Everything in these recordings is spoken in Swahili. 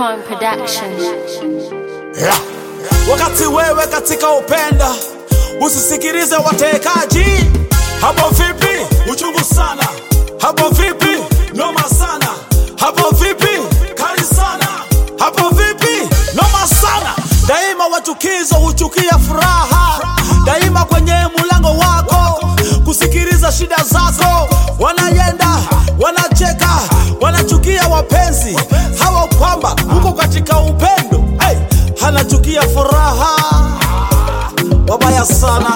Capricorn Production. Yeah. Wakati wewe katika upenda usisikilize watekaji. Hapo vipi? Uchungu sana. Hapo vipi? Noma sana. Hapo vipi? Kali sana. Hapo vipi? Noma sana. Daima wachukizo huchukia furaha, daima kwenye mulango wako kusikiliza shida zako. Wanayenda wanacheka, wanachukia wapenzi hawa kwamba uko katika upendo hey, hanachukia furaha wabaya sana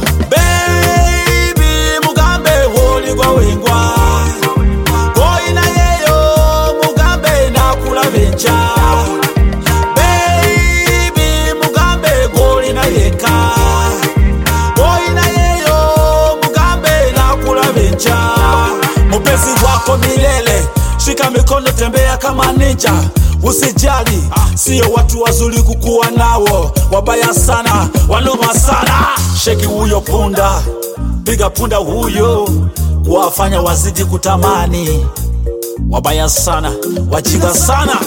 baby mugambe holigwa wingwa koina yeyo mugambe nakula bencha baby mugambe golina yeka koina yeyo mugambe nakula bencha mupezi wako milele shika mikono tembea kama ninja usijali sio watu wazuri kukuwa nawo wabaya sana wanoma sana sheki huyo punda piga punda huyo kuwafanya wazidi kutamani wabaya sana wajinga sana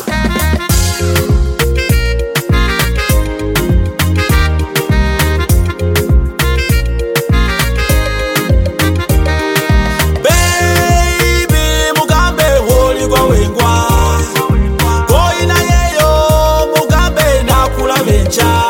baby mugambe holigwa wengwa koina yeyo mugambe nakula bencha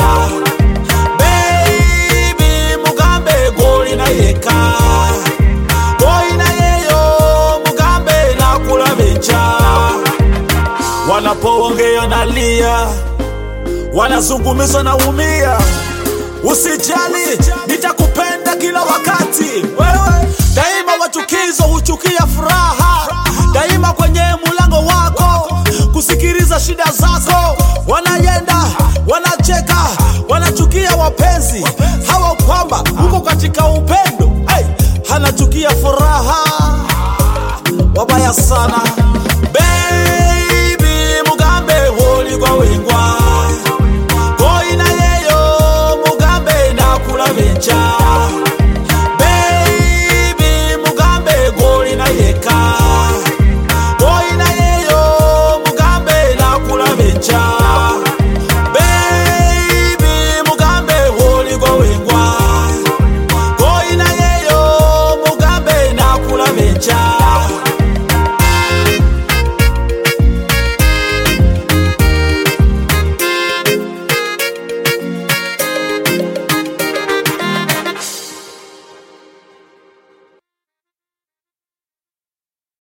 baby mugambe golina yeka koina yeyo mugambe nakula bencha wanapoongea nalia wanazungumza na umia usijali nitakupenda kila wakati wewe daima wachukizo huchukia furaha daima kwenye mulango wako kusikiliza shida zako wanayenda wanacheka wanachukia wapenzi hawa kwamba uko katika upendo hey, hanachukia furaha wabaya sana baby mugambe holigwa wengwa koina yeyo mugambe nakula bencha